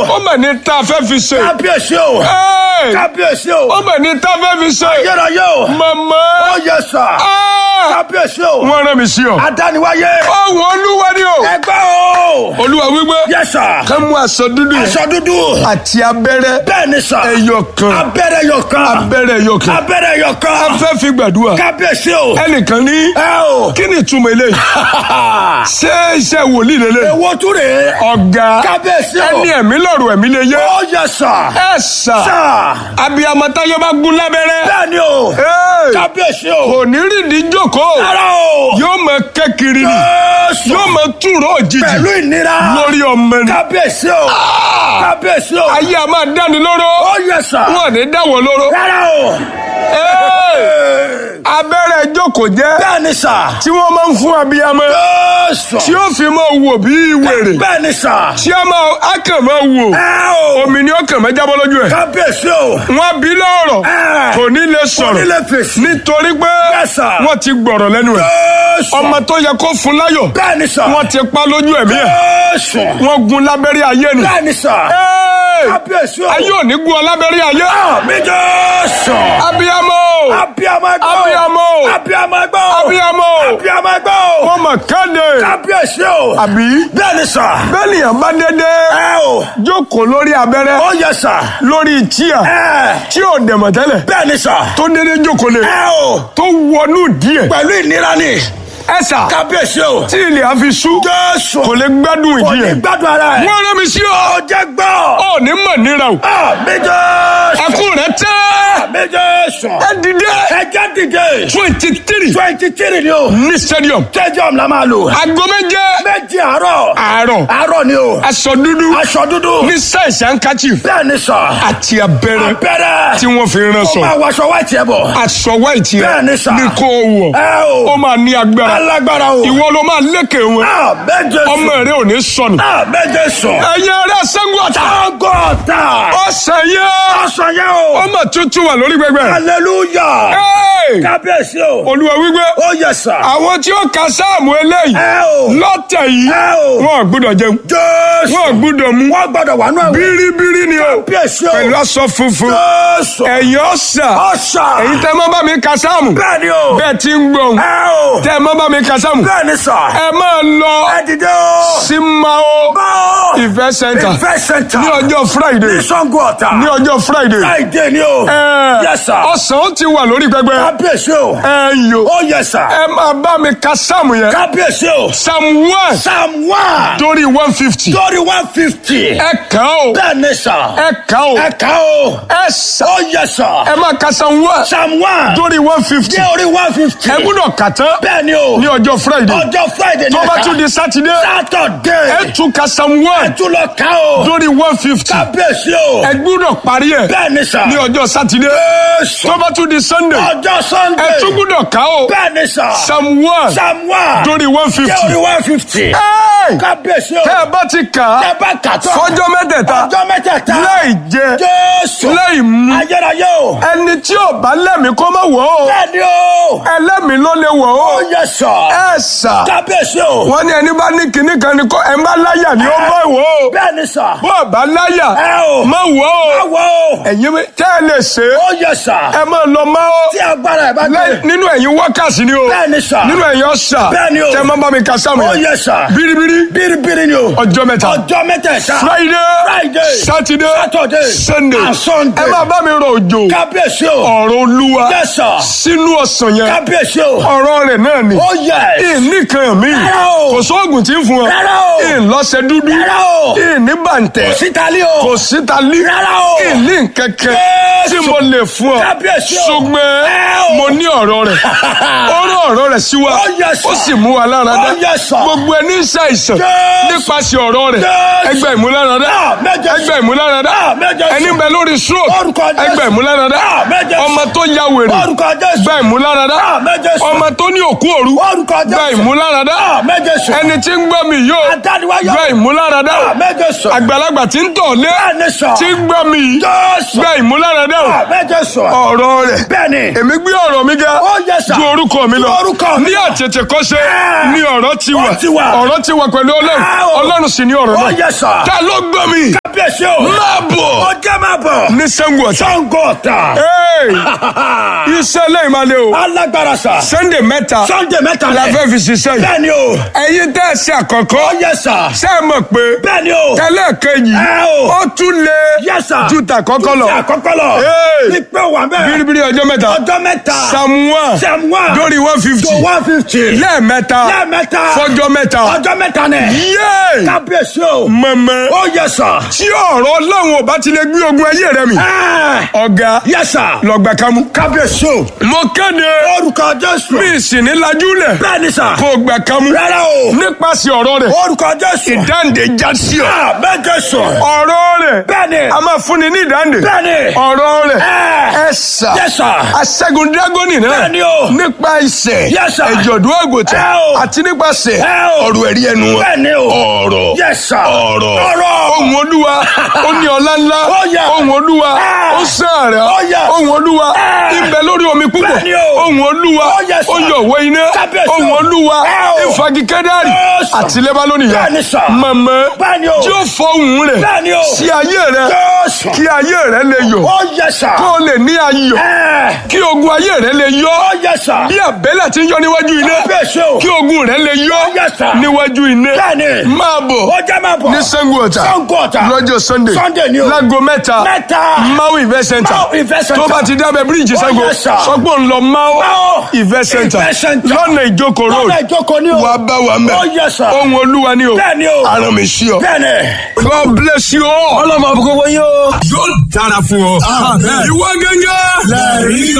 ó mà ní tá a fẹ́ fi ṣe. kábíyèsí o. Ẹ́ẹ̀! kábíyèsí o. ó mà ní tá a fẹ́ fi ṣe. ayérayé o. màmá. ó yẹ sà. Ah! kábíyèsí o. wọ́n rán mi sí ọ. adániwáyé. ọ̀hún olúwa ni o. ẹgbẹ́ o. olúwa wípé. yẹ sà. ká mú aṣọ dúdú yẹn. aṣọ dúdú. àti abẹ́rẹ́. bẹ́ẹ̀ ni sà. ẹyọ kan. abẹ́rẹ́ yọ kan. abẹ́rẹ́ ẹyọ kan. abẹ́rẹ́ yọ a kan. fẹ́ fi gbàdúrà. kábíyèsí o. ẹnìkan ní. ẹ o. kí ni ìtumọ̀ eléyìí. ṣé iṣẹ́ wòlíì lélẹ̀. èwo tún rèé. ọ̀gá. kábíyèsí o. ẹni ẹ̀mí lọ́rùn ẹ̀mí lè yé. ó yẹ sà. ẹ sà. sà. abiyamọ táyé bá gún lábẹ́rẹ́. bẹ́ẹ̀ ni o. Ẹ́ẹ̀! kábíyèsí o. kò ní rìndí jókòó. rárá o. yóò mọ kẹ́kiri ni. Jésù. yóò mọ túró òjijì. pẹ̀lú ìnira. lórí ọmọ ni. kábíyèsí o. kábíyèsí o. ayé a máa dáni lóró. ó yẹ sà. wọn ní dáwọ́ lóró. rárá o. Ẹ́ẹ̀! abẹ́rẹ́ jókòó jẹ́ bẹ́ẹ̀ ni sà. tí wọ́n máa ń fún abiyamọ Jésù. tí ó fi máa wò bí wèrè bẹ́ẹ̀ ni sà. tí a máa a kàn máa wò ẹ o. omi ni ó kàn máa jábọ́ lójú ẹ̀ kábíyèsí o. wọ́n bí lọ́rọ̀ Ẹ́ẹ̀. kò ní lè Kò ní sọ̀rọ̀ lè fèsì. nítorí pé Yes, sir. wọ́n ti gbọ̀rọ̀ lẹ́nu ẹ̀ Jésù. ọmọ tó yẹ kó fún láyọ̀ bẹ́ẹ̀ ni sà. wọ́n ti pa lójú ẹ̀mí ẹ̀ Jésù. wọ́n gun lábẹ́rẹ́ ayé ni bẹ́ẹ̀ ni sà. Ẹ́ẹ̀! kábíyèsí o. ayé ò ní gun ọ lábẹ́rẹ́ ayé mi Jésù. abiyamọ abiyamọ ẹgbẹ́ o. Abiyamọ. abiyamọ ẹgbẹ́ o. abiyamọ abiyamọ ẹgbẹ́ o. wọ́n mọ̀ kéde kábíyèsí o. àbí bẹ́ẹ̀ ni sà. bẹ́ẹ̀ nìyẹn bá dédé ẹ o. jókòó lórí abẹ́rẹ́ ó yẹ sà. lórí tíà ẹ. tí ò dẹ̀mọ̀ tẹ́lẹ̀ bẹ́ẹ̀ ni sà. tó dédé jókòó lé ẹ o. tó wọnú díẹ̀ pẹ̀lú ìnira ni. ẹ̀sà kábíyèsí o. tí ilẹ̀ á fi sú Jésù. kò lè gbádùn kò ìdí ní ẹ̀ gbádùn ara ẹ̀. wọ́n rán mi sí ọ ó jẹ́ gbọ́. ọ ní mọ̀ níra o mi Jésù. ẹkún rẹ tẹ́ mi Jésù. ẹ dìde ẹ jẹ́ dìde. twenty three twenty three ni o. ní stadium stadium la máa lò. aago méje méjì àárọ̀. àárọ̀ àárọ̀ ni o. aṣọ dúdú aṣọ dúdú. ní sáìsì handkerchief bẹ́ẹ̀ ni sà. àti abẹ́rẹ́ abẹ́rẹ́. tí wọ́n fi rán ó sọ máa wọṣọ wá tiẹ̀ bọ̀. aṣọ white yẹn Bẹ́ẹ̀ ni sà. ní kó o wọ̀ ẹ o. ó máa ní agbára alágbára o. ìwọ ló máa lékè wọn Ah, méje sùn. ọmọ rẹ ò ní sọnù Ah, méje sùn. ẹ̀yin ará Ṣàngó Ọ̀tà Ọgọ́ta. ọ̀sẹ̀ yẹn Ọ̀sán yẹn o. ọmọ tuntun wà lórí gbẹgbẹ Hallelujah. Hey! Kábíyèsí o. olúwa wípé Ó yẹ sà. àwọn tí ó ka sáàmù eléyìí Ẹ o. lọ́tẹ̀ yìí Ẹ o. wọn ò gbúdọ̀ jẹun Jésù. wọn ò gbúdọ̀ mú Wọ́n gbọ́dọ̀ wà nù ẹ̀wọ̀n. bíríbírí ni o Kábíyèsí o. pẹ̀lú aṣọ funfun Jésù. ẹ̀yin ọ̀sà Ọ̀sà. èyí tẹ́ mọ́ bá mi ka sáàmù Bẹ́ẹ̀ ni o. bẹ́ẹ̀ ti ń gbọ̀n Ẹ o. tẹ́ mọ́ bá mi ka sáàmù Bẹ́ẹ̀ ni sà. ẹ máa lọ Ẹ dìde o. sí Mao Báwo. Event Center Ìfẹ́ sẹ́ńtà. ní ọjọ́ Friday Ní Ṣàngó Ọ̀tà. ní ọjọ́ Friday Friday ni o. ẹ Yes, sir. ọ̀sán ó ti wà lórí pẹpẹ Kábíyèsí o. ẹ yò Ó yẹ sà. ẹ máa bá mi ka sáàmù yẹn Kábíyèsí o. Psalm one Psalm one. torí one fifty Lórí one fifty. ẹ kàn ó Bẹ́ẹ̀ ni sà. ẹ kàn ó Ẹ kà o. ẹ sà Ó yẹ sà. ẹ máa ka Psalm one Psalm one. torí one fifty Dé orí one fifty. ẹ gbúdọ̀ kà tán Bẹ́ẹ̀ ni o. ní ọjọ́ Friday Ọjọ́ Friday ni tó bá ẹ̀ka. tún di Saturday Saturday. ẹ tún ka Psalm one Tún lọ ká o. torí one fifty Kábíyèsí o. ẹ gbúdọ̀ parí ẹ Bẹ́ẹ̀ ni sà. ní ọjọ́ Saturday Jésù. tó bá tún di Sunday Ọjọ́ Sunday. ẹ tún gbúdọ̀ kà ó Bẹ́ẹ̀ ni sà. Psalm one Psalm one. torí one Dé fifty orí one fifty. Kábíyèsí o. tẹ́ ẹ bá ti kà á Tẹ́ bá kà tán. fọjọ́ mẹ́tẹ̀ẹ̀ta Ọjọ́ mẹ́tẹ̀ẹ̀ta. láì jẹ Jésù. láì mu Ayérayé o. ẹni tí ò bá lẹ́mìí kó má wọ̀ ọ́ Bẹ́ẹ̀ ni o. ẹlẹ́mìí ló lè wọ̀ Ó ọ́ yẹ sà. ẹ sà Kábíyèsí o. wọ́n ní ẹni bá ní kinní kan ni kó ẹ má láyà ni ó bá wọ̀ ọ́ Bẹ́ẹ̀ ni sà. bó o bá láyà Ẹ o. má wọ̀ ọ́ Báwo o. ẹ̀yin mi- tẹ́ ẹ lè ṣe é Ó yẹ sà. ẹ máa lọ má ọ́ Tí agbára ẹ̀ bá Lẹ́yìn- dé. nínú ẹ̀yin wákàtí ni o Bẹ́ẹ̀ ni sà. nínú ẹ̀yin ọ̀sà Bẹ́ẹ̀ ni o. tẹ́ ẹ má bá mi ka sáàmù Ó yẹn yẹ sà. bíríbírí Bíríbírí ni o. ọjọ́ mẹ́ta Ọjọ́ mẹ́tẹ̀ẹ̀ta. Friday Friday. Saturday Saturday. Sunday And Sunday. ẹ máa bá mi rọ òjò Kábíyèsí o. ọ̀rọ̀ olúwa Yes, sir. sínú ọ̀sán yẹn Kábíyèsí o. ọ̀rọ̀ rẹ̀ náà ni Ó yẹ. ìníkan mi Rárá o. kò sóògùn tí ń fún ọ Rárá o. ìlọ́sẹ̀ dúdú Rárá o. ìní bàǹtẹ̀ Sítálí o. kò síta lí Rárá o. ìní nkẹ̀kẹ́ Jésù. tí mo lè fún ọ Kábíyèsí o. ṣùgbọ́n Ẹ o. mo ní ọ̀rọ̀ rẹ̀ ó rán ọ̀rọ̀ rẹ̀ sí wa Ó yẹ sà. ó sì mú wa lára dá Ó yẹ sà. gbogbo ẹni ń ṣàìsàn Jésù. nípasẹ̀ ọ̀rọ̀ rẹ̀ Jésù. ẹgbẹ́ ìmúláradá Ah, méje sà. ẹgbẹ́ ìmúláradá Ah, méje sà. ẹni ń bẹ lórí stroke Orúkọ Jésù. ẹgbẹ́ ìmúláradá Ah, méje sà. ọmọ tó ya wèrè Orúkọ Jésù. gba ìmúláradá Ah, méje sà. ọmọ tó ní òkú òru Orúkọ Jésù. gba ìmúláradá Ah, méje sà. ẹni tí ń gbọ́ mi yóò Adániwáyọ̀. gba ìmúláradá Ah, méje sà. àgbàlagbà tí ń tọ̀ lé Bẹ́ẹ̀ ni sà. tí ń gbọ́ mi yìí Jésù. gba ìmúláradá Ah, méje sà. ọ̀rọ̀ rẹ̀ Bẹ́ẹ̀ ni. èmi gbé ọ̀rọ̀ mi ga Ó yẹ sà. ju orúkọ mi lọ Ju orúkọ mi ní lọ. àtètè kọ́ṣe Ah. ní ọ̀rọ̀ ti Ó wà ti wà. ọ̀rọ̀ ti wà pẹ̀lú ọlọ́run Ah, o. ọlọ́run sì ní ọ̀rọ̀ Ó náà yẹ sà. ta ló gbọ́ mi Kábíyèsí kábíyèsí o. máa bọ̀ ọjọ́ máa bọ̀. ní Ṣàngó Ọ̀tà. Ṣàngó Ọ̀tà. Hey! iṣẹ́ lẹ́yìn máa lé o alágbára sà. Sunday mẹ́ta Sunday mẹ́ta la lẹ̀. fẹ́ fi ṣiṣẹ́ yìí bẹ́ẹ̀ni o. ẹ̀yin tẹ́ ẹ ṣe àkọ́kọ́ ó yẹ sà. ṣé ẹ mọ̀ pé bẹ́ẹ̀ni o. tẹ́lẹ̀ kejì Ẹ o. ó tún lé Yes, sir. ju tàkọ́kọ́ lọ Ti àkọ́kọ́ lọ. Hey! ní pé wà bẹ́ẹ̀. biribiri ọjọ́ mẹ́ta ọjọ́ mẹ́ta. samuwa Samuwa. dórí one fifty to one fifty. lẹ́ẹ̀mẹ́ta lẹ́ẹ̀mẹ́ta. fọjọ́ mẹ́ta ọjọ́ mẹ́ta nẹ̀. yéé kábíyèsí o. mọ̀mọ́ ó yẹ sà. tí ọ̀rọ̀ ọlọ́run ò bá ti lè gbé ogun ayé rẹ mi ẹ ọ̀gá yẹ sà. lọ́gbà kámú. kábíyèsí o. mo kéde orúkọ jésù. bí ìsìnì lajúlẹ̀ bẹ́ẹ̀ni sà. kó o gbà kámú rárá o. nípasẹ̀ ọ̀rọ̀ rẹ̀ orúkọ jésù. ìdáǹdè já sí ọ. Ah, bẹ́ẹ̀ jésù. ọ̀rọ̀ rẹ̀ bẹ́ẹ̀ni. a máa fúnni ní ìdáǹdè bẹ́ẹ̀ni. ọ̀rọ̀ rẹ̀ ẹ ẹ sà yẹ sà. aṣẹ́gun dírágọ́nì náà Bẹ́ẹ̀ni o. nípa ìṣẹ̀ Yes, sir. ẹ̀jọ̀dún àgùntàn Ẹ o. àti nípasẹ̀ Ẹ o. ọ̀rọ̀ ẹ̀rí ẹnu wọn. bẹ́ẹ̀ni o. ọ̀rọ̀ Yes, sir. ọ̀rọ̀ Ọ̀rọ̀. ohun olúwa ó ní ọlá ńlá Ó yẹ. ohun olúwa Ẹ. ó sàárẹ̀ Ó yẹ. ohun olúwa Ẹ. ibẹ̀ lórí omi púpọ̀ Bẹ́ẹ̀ni o. ohun olúwa Ó yẹ, sir. ó yọ òwe iná Kábíyèsí o. ohun olúwa Ẹ o. ìfagi kẹ́dárì Yes, sir. àti lẹ́bálónì yá Bẹ́ẹ̀ni, sir. mọ̀mọ́ Bẹ́ẹ̀ni o. tí ó fọ ohun rẹ̀ Bẹ́ẹ̀ni o. sí ayé rẹ̀ Jésù. kí ayé rẹ̀ lè yọ̀ ó yẹ sà. kó o lè ní ayọ̀ ẹ kí ogun ayé rẹ̀ lè yọ̀ ó yẹ sà. bí àbẹ́lẹ̀ ti ń yọ níwájú iná kábíyèsí o. kí ogun rẹ̀ lè yọ̀ Yes, sir. níwájú iná Bẹ́ẹ̀ni. máa bọ̀ ó jẹ́ máa bọ̀. ní Ṣàngó Ọ̀tà Ṣàngó Ọ̀tà. lọ́jọ́ Sunday Sunday ni o. láago mẹ́ta Mẹ́ta. Mau Event Center Mau Event Center. tó bá ti dábẹ́ bíríìjì Oh, Ṣàngó yes, sir. sọgbọ́n ń lọ Mau Mau Event Center Event Center. lọ́nà ìjókòó road lọ́nà ìjókòó ni o. wàá bá wa mẹ́ ó yẹ sà. ohun olúwa ni o Bẹ́ẹ̀ni o. aràn mi sí ọ. bẹ́ẹ̀ni. God bless you all. ọlọ́mọ àbúkọ́ wọ́n yóò. yóò dára fún ọ. ìwọ gẹ́gẹ́. lẹ́rìí